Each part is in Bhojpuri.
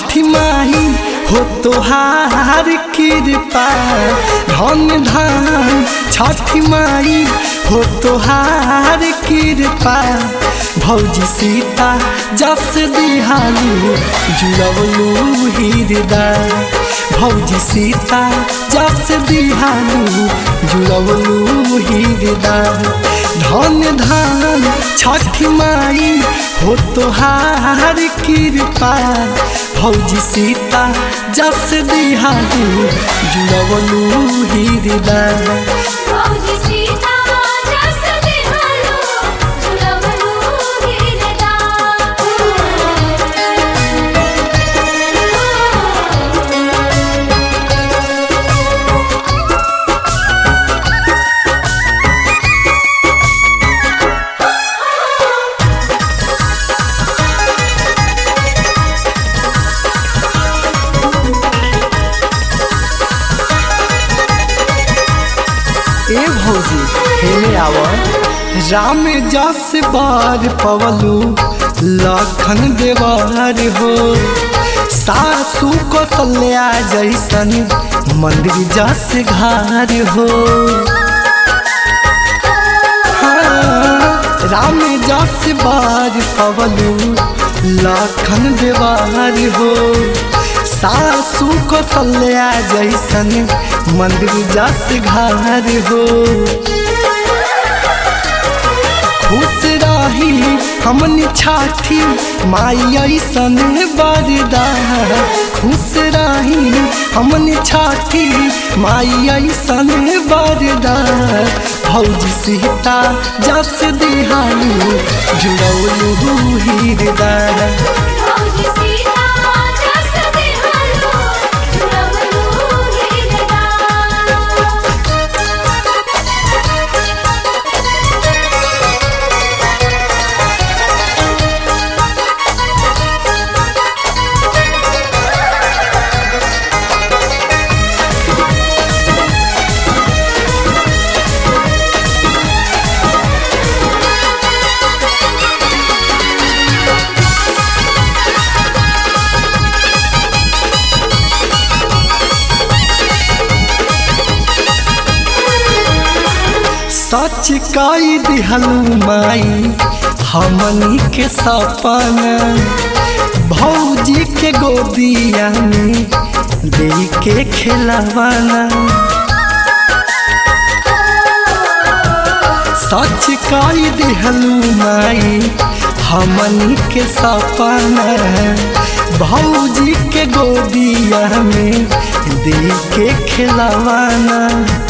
छठी माही हो तोहार कृपा धन धान छठी माई हो तोहार कृपा भौजी सीता जस दिहालू जुड़वलू हृदय भौजी सीता जस दिहालू जुड़वलू हृदय धन धान छठी माई हो तोहार कृपा भौजी सीता जस दिहालू जुड़वलू हृदय भौजी सीता जस दिहालू जुड़वलू ए भौजी हेले आव राम जस बार पवलू लखन देवार हो सासू कौशल्या जैसन मंदिर जस घर हो हाँ, राम जस बार पवलू लखन देवार हो सासू कौशल्या जैसन मंदिर जस घर हो खुश रही हमनी छाठी माई ऐसन बरदा खुश रही हमनी छाठी माई ऐसन बरदा भौजी सीता जस दिहालू जुड़ौलू हृदय भौजी सीता जस दिहालू जुड़वलू सच कई दिहलू माई हमनी के सपना भौजी के गोदिया में दे के खिलवाना सच कई दिहलू माई हमनी के सपना भौजी के गोदिया में दे के खिलवाना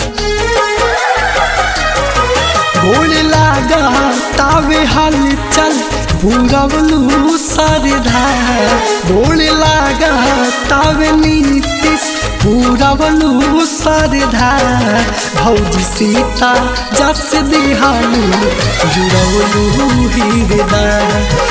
गोड़ लागा तावे हाल चल पूरवलू सरधा गोड़ लागा तावे नीतिश पूरवलू सरधा भौजी सीता जस दिहालू जुड़वलू हृदय